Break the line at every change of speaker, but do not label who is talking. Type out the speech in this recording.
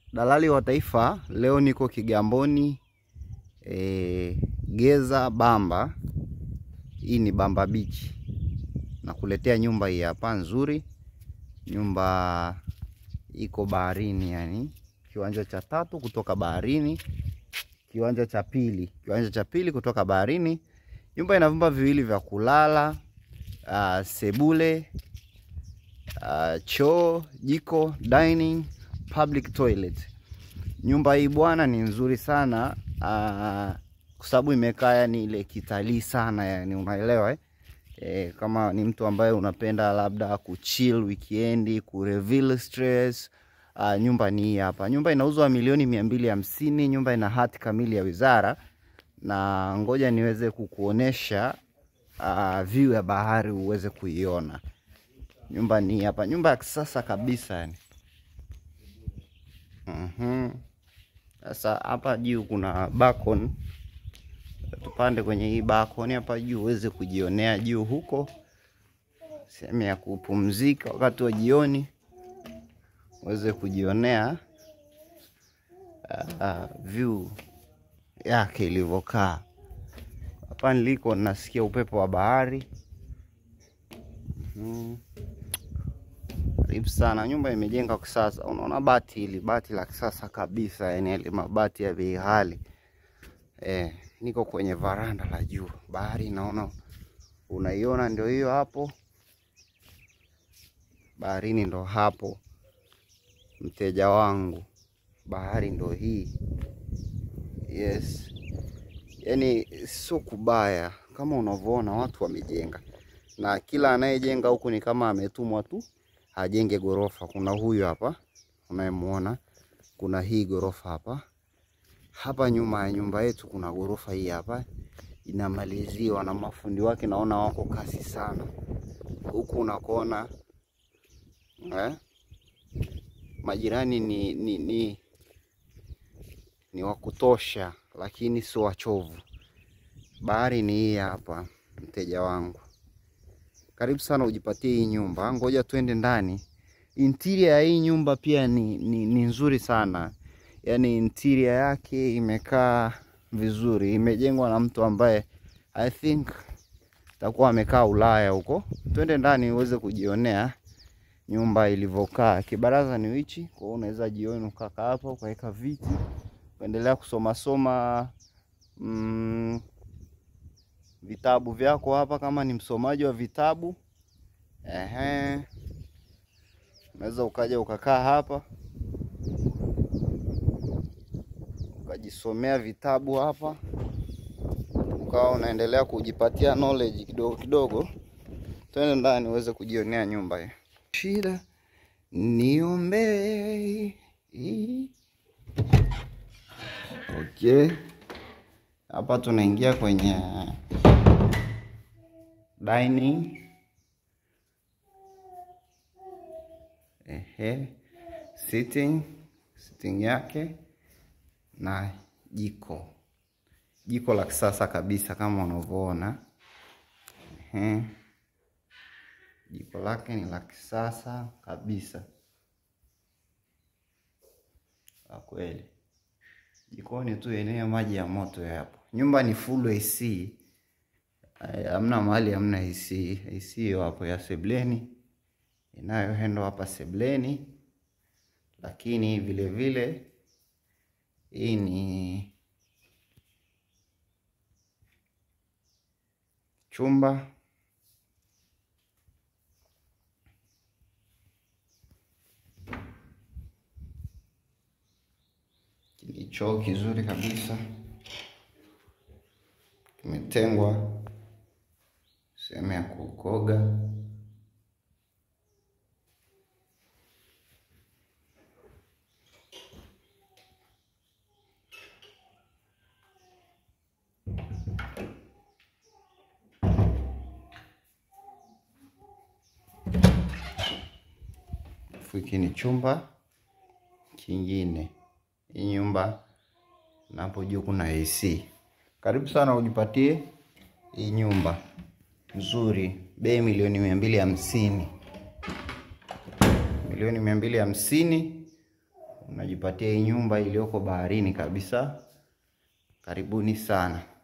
Dalali wa Taifa, leo niko Kigamboni e, Geza Bamba. Hii ni Bamba Beach, nakuletea nyumba hii hapa nzuri. Nyumba iko baharini, yani kiwanja cha tatu kutoka baharini, kiwanja cha pili, kiwanja cha pili kutoka baharini. Nyumba ina vyumba viwili vya kulala, uh, sebule, uh, choo, jiko, dining public toilet. Nyumba hii bwana ni nzuri sana uh, kwa sababu imekaa yani ile kitalii sana yani, unaelewa eh? E, kama ni mtu ambaye unapenda labda kuchill weekend, kureveal stress uh, nyumba ni hii hapa. Nyumba inauzwa milioni mia mbili hamsini. Nyumba ina hati kamili ya wizara, na ngoja niweze kukuonesha uh, view ya bahari uweze kuiona. Nyumba ni hii hapa, nyumba ya kisasa kabisa yani. Mhm. Sasa hapa juu kuna balcony. Tupande kwenye hii balcony hapa juu uweze kujionea juu huko, sehemu ya kupumzika wakati wa jioni, uweze kujionea uh, view yake ilivyokaa. Hapa niliko nasikia upepo wa bahari. Mhm. Karibu sana. Nyumba imejenga kisasa, unaona bati hili bati la kisasa kabisa, yani yale mabati ya bei ghali. Eh, niko kwenye varanda la juu, bahari naona, unaiona ndio hiyo hapo, baharini ndo hapo, mteja wangu, bahari ndo hii. Yes, yani sio kubaya kama unavyoona watu wamejenga, na kila anayejenga huku ni kama ametumwa tu ajenge gorofa. Kuna huyu hapa unayemuona, kuna hii gorofa hapa hapa nyuma ya nyumba yetu kuna gorofa hii hapa inamaliziwa na mafundi wake, naona wako kasi sana huku unakoona eh? Majirani ni, ni, ni, ni wa kutosha, lakini sio wachovu. Bahari ni hii hapa, mteja wangu, karibu sana ujipatie hii nyumba. Ngoja tuende ndani. Interior ya hii nyumba pia ni, ni, ni nzuri sana yaani interior yake imekaa vizuri, imejengwa na mtu ambaye I think takuwa amekaa Ulaya huko. Twende ndani uweze kujionea nyumba ilivyokaa. Kibaraza ni wichi, kwa hiyo unaweza jioni ukakaa hapo ukaweka viti ukaendelea kusoma soma mm, vitabu vyako hapa, kama ni msomaji wa vitabu ehe, unaweza ukaja ukakaa hapa ukajisomea vitabu hapa, ukawa unaendelea kujipatia knowledge kidogo kidogo. Twende ndani uweze kujionea nyumba hii. Shida niombee. Okay, hapa tunaingia kwenye dining. Ehe, sitting sitting yake na jiko jiko la kisasa kabisa kama unavyoona. Ehe, jiko lake ni la kisasa kabisa kwa kweli. Jikoni tu yenyewe maji ya moto yapo. Nyumba ni full AC, hamna mahali hamna AC. AC hiyo hapo ya sebleni inayohendo hapa sebleni, lakini vile vile hii ni chumba ni choo kizuri kabisa, kimetengwa sehemu ya kukoga. Hiki ni chumba kingine. Hii nyumba napo juu kuna AC. Karibu sana ujipatie hii nyumba nzuri, bei milioni mia mbili hamsini milioni mia mbili hamsini najipatia hii nyumba iliyoko baharini kabisa. Karibuni sana.